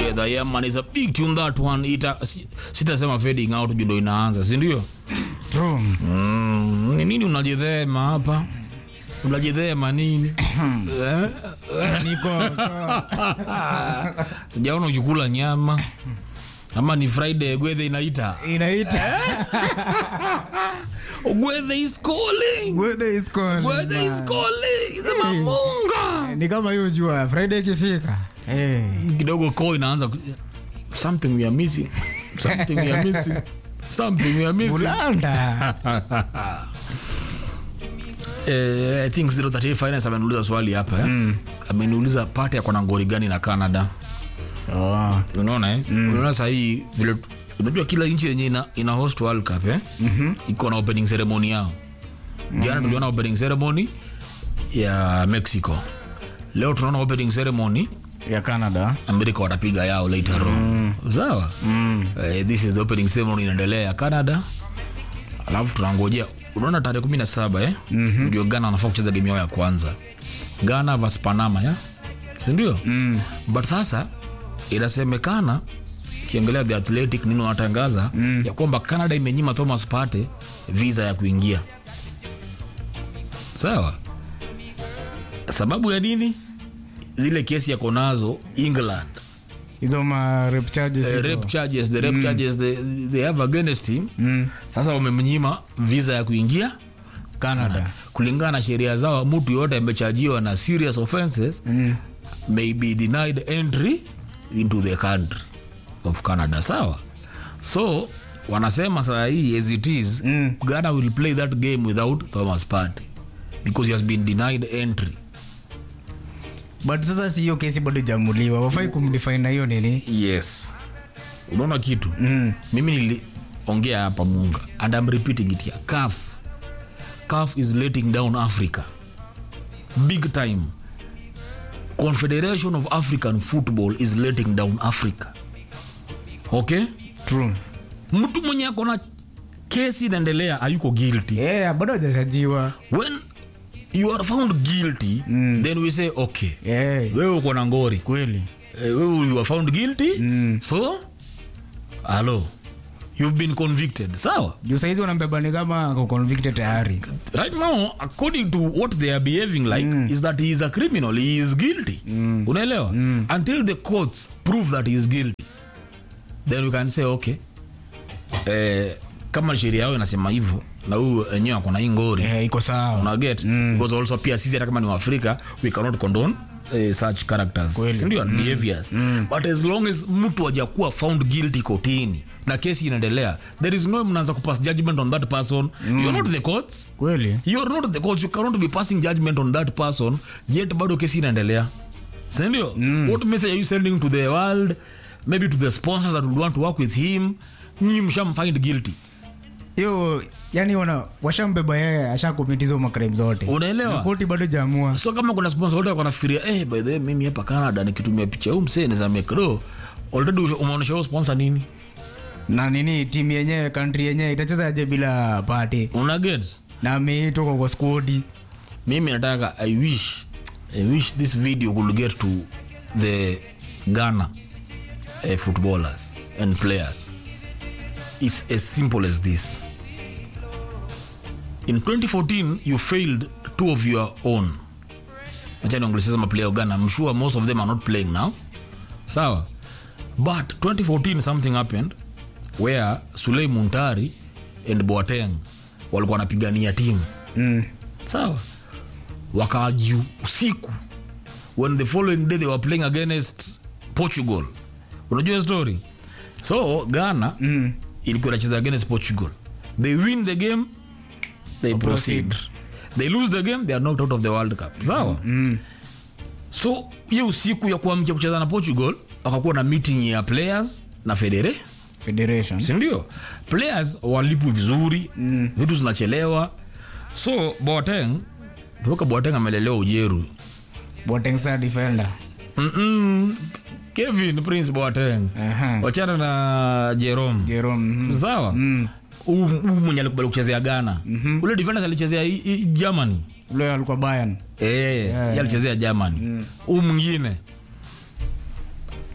together yeah man it's a big tune that one ita si- sitasema fading out juu ndo inaanza si ndio True. mm, ni nini unajidhema hapa unajidhema nini Eh? Niko sijaona ukikula nyama ama ni friday gwethe inaita inaita gwethe is calling Weather is calling, gwethe is man. calling sema munga ni kama hiyo jua friday ikifika Eh. kidogo ko inaanza ku- something we are missing something we are missing something we are missing bulanda eh, i think 038 finance ameniuliza swali hapa eh? mm. ameniuliza pate yako na ngori gani na canada oh. unaona eh? mm. unaona sahii vile unajua kila nchi yenye ina, ina host world cup eh? mm-hmm. iko na opening ceremony yao jana mm-hmm. tuliona opening ceremony ya mexico leo tunaona opening ceremony ya canada amerika watapiga yao later on sawa mm. uh, this is the opening ceremony inaendelea ya canada alafu tunangojea unaona tarehe kumi na saba eh? mm-hmm. ndio ghana wanafaa kucheza game yao ya kwanza ghana vs panama ya sindio mm. but sasa inasemekana kiangalia the athletic nini wanatangaza mm. ya kwamba canada imenyima thomas pate visa ya kuingia sawa sababu ya nini zile kesi yako nazo england hizo ma rape charges uh, hizo. rape charges the rape charges they, they have against him Mm. sasa wamemnyima visa ya kuingia canada kulingana na sheria zao mtu yoyote amechajiwa na serious offenses Mm. may be denied entry into the country of canada sawa so wanasema saa hii as it is Mm. ghana will play that game without thomas party because he has been denied entry but sasa si hiyo kesi bado jamuliwa wafai kumdefine na hiyo nini yes unaona kitu mm. mimi niliongea hapa munga and I'm repeating it here caf caf is letting down africa big time confederation of african football is letting down africa okay true mtu mwenye akona kesi inaendelea ayuko guilty yeah, bado hajachajiwa when you are found guilty mm. then we say okay yeah. wewe uko na ngori kweli Eh, wewe you are found guilty Mm. so alo you've been convicted sawa juu saizi wanambeba ni kama ako convicted tayari right now according to what they are behaving like mm. is that he is a criminal he is guilty mm. unaelewa mm. until the courts prove that he is guilty then we can say okay eh, kama sheria yao inasema hivyo na huyu enyewe akona hii ngori Eh, iko sawa unaget mm. because also pia sisi hata kama ni waafrika we cannot condone eh, such characters Kweli. sindio and behaviors but as long as mtu ajakuwa found guilty kotini na kesi inaendelea there is no way mnaanza kupass judgment on that person you're not the courts kweli you're not the courts you cannot be passing judgment on that person yet bado kesi inaendelea sindio mm. what message are you sending to the world maybe to the sponsors that would want to work with him nyi mshamfind guilty hiyo yani wana washambeba yeye ashakomitiza makrem zote unaelewa Na koti bado jamua so kama kuna sponsor wote wanafikiria eh, by the way mimi hapa canada nikitumia picha huu msee naweza make do already umeonyesha huyo sponsor nini na nini timu yenyewe kantri yenyewe itacheza aje bila pati una get na ameitwa kwa skodi mimi nataka i wish i wish this video could get to the ghana uh, footballers and players it's as simple as this in 2014 you failed two of your own achaniongeleseza maplayer wa ghana i'm sure most of them are not playing now sawa but 2014 something happened where sulei muntari and boateng walikuwa wanapigania timu mm. sawa wakaaju usiku when the following day they were playing against portugal unajua story so ghana mm. ilikuwa inacheza against portugal they win the game they proceed they lose the game they are knocked out of the world cup sawa mm. so hiyo usiku ya kuamkia kucheza na portugal wakakuwa na meeting ya players na federe federation sindio players walipwi vizuri mm. vitu zinachelewa so boateng toka boateng amelelewa ujeru botengsa defender Mm-mm. kevin prince boateng Aha. wachana na jerome jerome mhm. sawa Huyu- huyu mwenye alikubali kuchezea ghana ule defenders alichezea i- i- germany ule alikuwa bayan Eh, yeye alichezea germany huu mwingine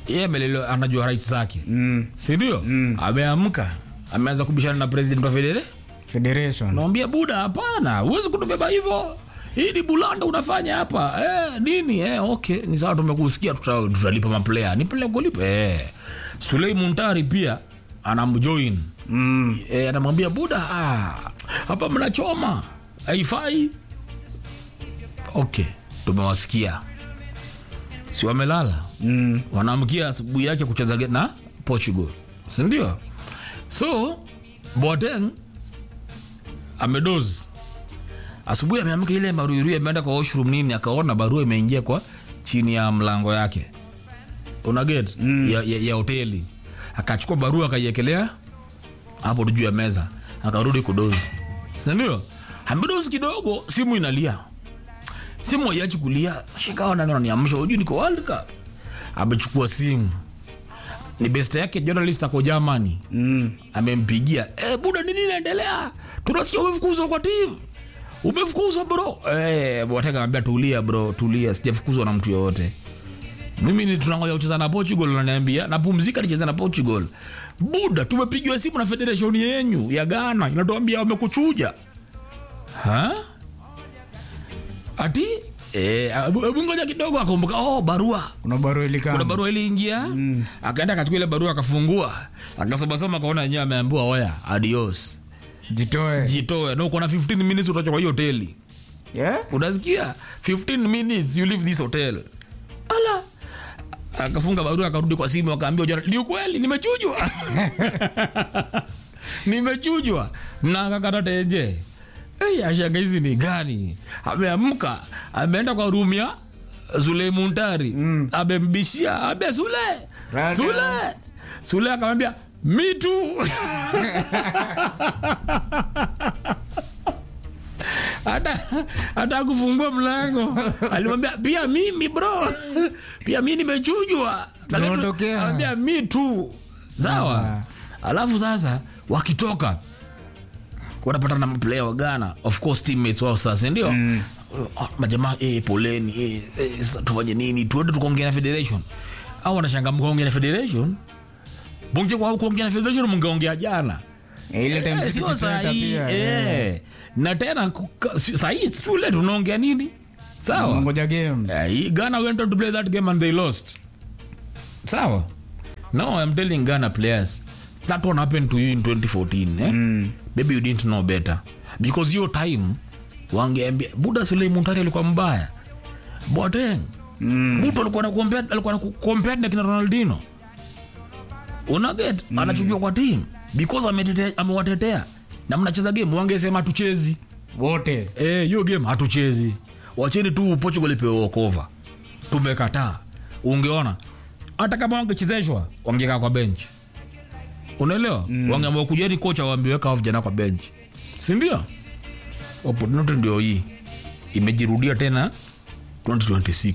yeye amelelewa anajua rights zake mm. sindio ameamka ameanza kubishana na president wa federe federation nawambia buda hapana huwezi kutubeba hivyo hii ni bulanda unafanya hapa eh, nini eh, okay ni sawa tumekusikia tuta- tutalipa maplaya nipele kulipa eh. sulei muntari pia anamjoin mm. eh, anamwambia buda ah, hapa mnachoma haifai okay tumewasikia si wamelala Mm. wanaamkia asubuhi yake kucheza ge- na portugal sindio so boateng amedozi asubuhi ameamka ile maruirui ameenda kwa washroom nini akaona barua imeingia kwa chini ya mlango yake unaget mm. ya, ya, ya hoteli akachukua barua akaiekelea hapo tu juu ya meza akarudi kudozi sindio amedozi kidogo simu inalia simu aiachi kulia shikawa nani ananiamsha ujui niko world cup amechukua simu ni best yake journalist ako germany Mm. amempigia e, buda nini inaendelea tunasikia umefukuzwa kwa timu umefukuzwa bro e, wataka ambia tulia bro tulia sijafukuzwa na mtu yoyote mimi ni tunangoja kucheza na portugal naniambia napumzika nicheza na portugal buda tumepigiwa simu na federation yenyu ya ghana inatuambia wamekuchuja ha ati Eh, hebu hebu ngoja kidogo akumbuka oh, barua kuna barua ilikama kuna barua iliingia mm. akaenda akachukua ile barua akafungua akasomasoma akaona yenyewe ameambiwa oya adios jitoe jitoe na uko na 15 minutes utacha kwa hiyo hoteli yeah? unasikia 15 minutes you leave this hotel ala akafunga barua akarudi kwa simu akaambia jana ni ukweli nimechujwa nimechujwa na akakata tenje Hey, ashanga hizi ni gani ameamka ameenda kwa room ya Sule Muntari mm. amembishia abe Sule Rada. Sule Sule akamwambia me too hata hata kufungua mlango alimwambia pia mimi bro pia mi nimechujwa Tunaondokea. Akamwambia, mi tu sawa alafu sasa wakitoka wanapata na maplaya wa ghana of course teammates wao sasa ndio mm. majamaa eh, poleni eh, eh, sasa tufanye nini tuende tukaongea na federation au wanashanga mkaongea na federation bunge kwa kuongea na federation mngeongea jana ile time Eh, City sio Center sahii pia, eh. na tena kuka- si- sahii shule tunaongea nini sawa ngoja game Eh, ghana went on to play that game and they lost sawa no i'm telling ghana players that one happened to you in 2014 eh? mm. maybe you didn't know better because your time wangeambia buda sulei muntari alikuwa mbaya boteng Mm. mtu alikuwa na compare- alikuwa na compare na kina ronaldino unaget mm. anachujwa kwa team because ametetea- amewatetea na mnacheza game wangesema tuchezi wote Eh, hiyo game hatuchezi wacheni tu portugal ipewe okova tumekataa ungeona hata kama wangechezeshwa wangekaa kwa bench unaelewa mm. wangeamua kujeni kocha waambiweka hao vijana kwa bench sindio opportunity ndio hii imejirudia tena 2026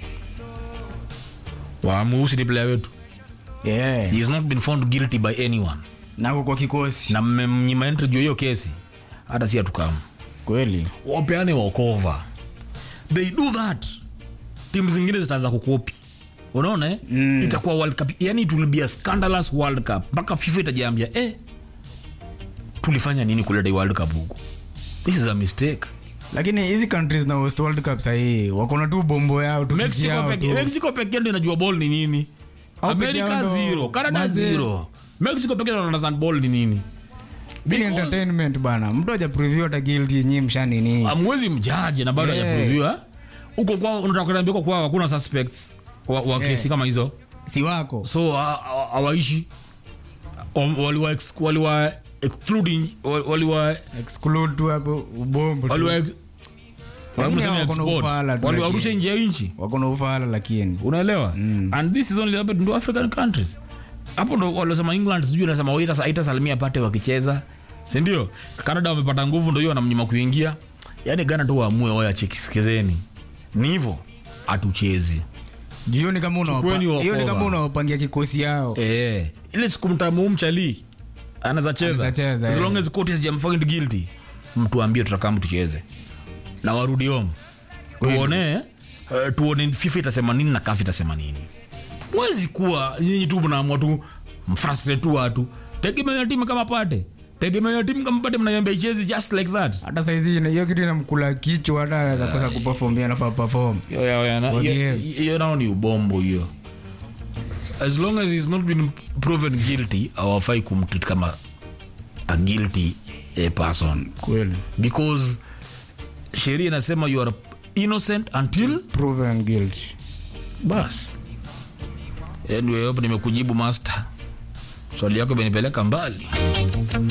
waamuhusi ni player wetu yeah. he has not been found guilty by anyone nako kwa kikosi na mmemnyima entry juu ya hiyo kesi hata si hatukamu kweli wapeane wakova they do that timu zingine zitaanza kukopi unaona eh? Mm. itakuwa world cup yani it will be a scandalous world cup mpaka fifa itajiambia eh, tulifanya nini kuleta hii world cup huku this is a mistake lakini hizi countries na host world cup sahii wakona tu bombo yao tu kiki mexico yao peke tu. mexico pekee ndio inajua ball ni nini Au peke yao america ndo- zero canada Mazee. zero mexico pekee ndio understand ball ni nini Hii ni Because- entertainment bana mtu aja preview hata guilty nyi mshanini amwezi mjaji na bado Yeah. hajapreviewa huko kwao unataka kuniambia huko kwao hakuna suspects wa, wa Yeah. kesi kama hizo si wako so ha- ha- hawaishi Wa- waliwa ex- waliwa excluding wa- waliwa exclude tu hapo ubombo tu. waliwa ex- Lakini waliwa hao wako na export. ufala tu waliwarusha lakini. nje ya nchi wako na ufala lakini unaelewa and this is only happened to african countries hapo ndo waliosema england sijui nasema haitasalimia pate wakicheza sindio canada wamepata nguvu ndo hiyo wanamnyima kuingia yaani gana tu waamue wayachekisikizeni ni hivo hatuchezi jioni kama unawapa- Chukueni wakova. hiyo ni kama unawapangia kikosi yao Eh, ile siku mtamu mchali anaweza cheza Anaweza cheza, as eh. long as court sijamfind guilty mtu ambie tutakam tucheze na warudi home tuone uh, tuone fifa itasema nini na kafi itasema nini mwezi kuwa nyinyi tu mnaamua tu mfrustrate tu watu tegemea timu kama pate tegemea timu kama pate mnaiambia ichezi just like that hata saizi ina- hiyo kitu inamkula kichwa hata anaweza kosa kuperform yeye anafaa perform Yo, yo, yo, na- Kwa hiyo- game. hiyo nao ni ubombo hiyo as long as he's not been proven guilty awafai kumtreat kama a guilty eh, person kweli because sheria inasema you are innocent until proven guilty bas anyway, hope nimekujibu master swali yako imenipeleka mbali